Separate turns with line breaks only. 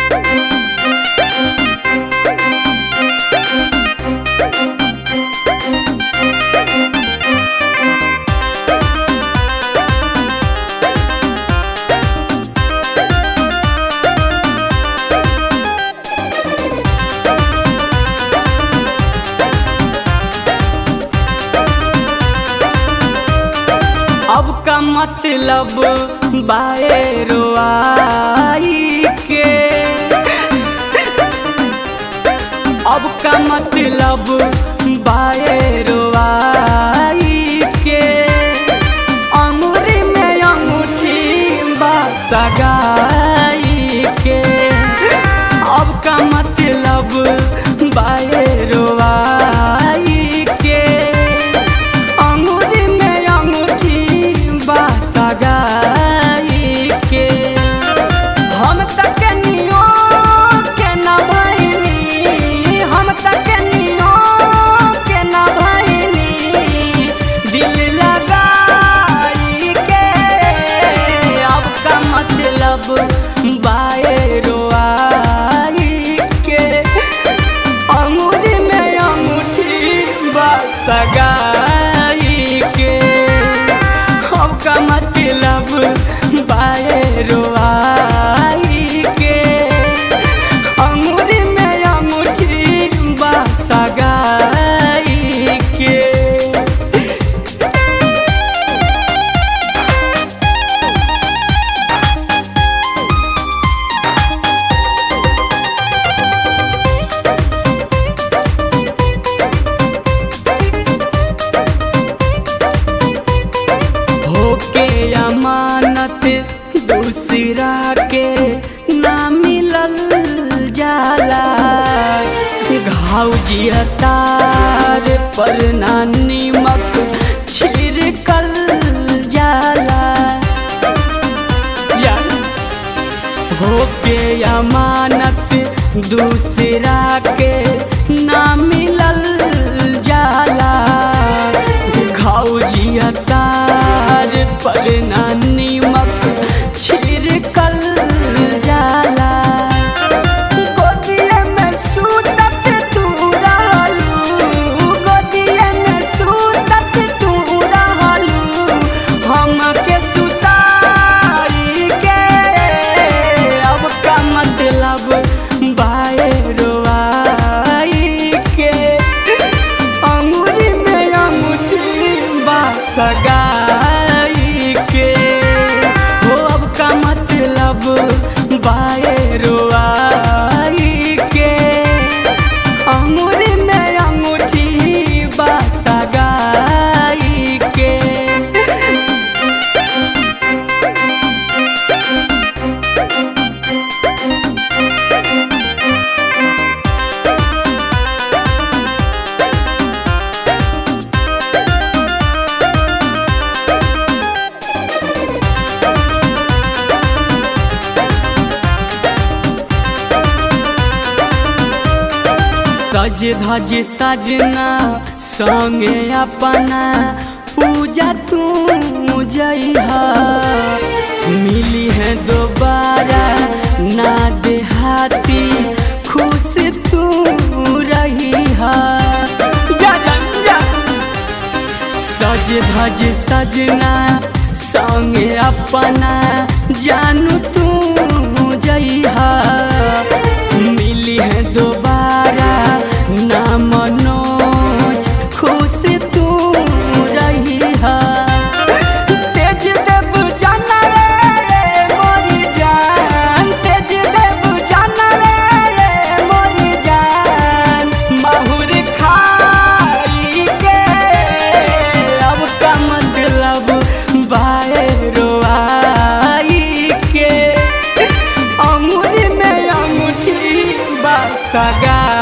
अब का मतलब बाए रोआई के अब का मतलब बाए रोआई के अंगूरी में अंगूठी बा सगाई के अब का मतलब बाए रोआई के अंगूरी में अंगूठी बा सगाई के हम तक नियो के न भइनी हम तक नियो के न भइनी दिल लगाई के अब का मतलब बाए रोआई के अंगूरी में अंगूठी बा सगाई के अब का मतलब बाए रोआई के अंगूरी में अंगूठी बा सगाई के होके अमानत दूसरा के ना मिलल जाला घाव जियतार पर ना नीमक छिड़कल जाला जान होके अमानत दूसरा के ना मिलल जाला घाव तार पर ना नीमक छिड़कल जाला गोदिए में सूतत तू रहलू गोदिए में सूतत तू रहलू हमके सुताई के अब का मतलब बाए रोआई के अंगूरी में अंगूठी बा सगाई के हो अब का मतलब बाए रोआई के अंगूरी में अंगूठी बा सगाई के सज धज सजना संगे अपना पूजा तू जइहा मिली है दोबारा ना देहाती खुश तू रही जा जा जा सज धज सजना संगे अपना जानू तू जइहा मिली है दोबारा ना मनोज खुश तू रही तेज देव जाना रे मोरी जान तेज देव जाना रे मोरी जान माहुर खाई के अब का मतलब बाए रोआई के अंगूरी में अंगूठी बा सगा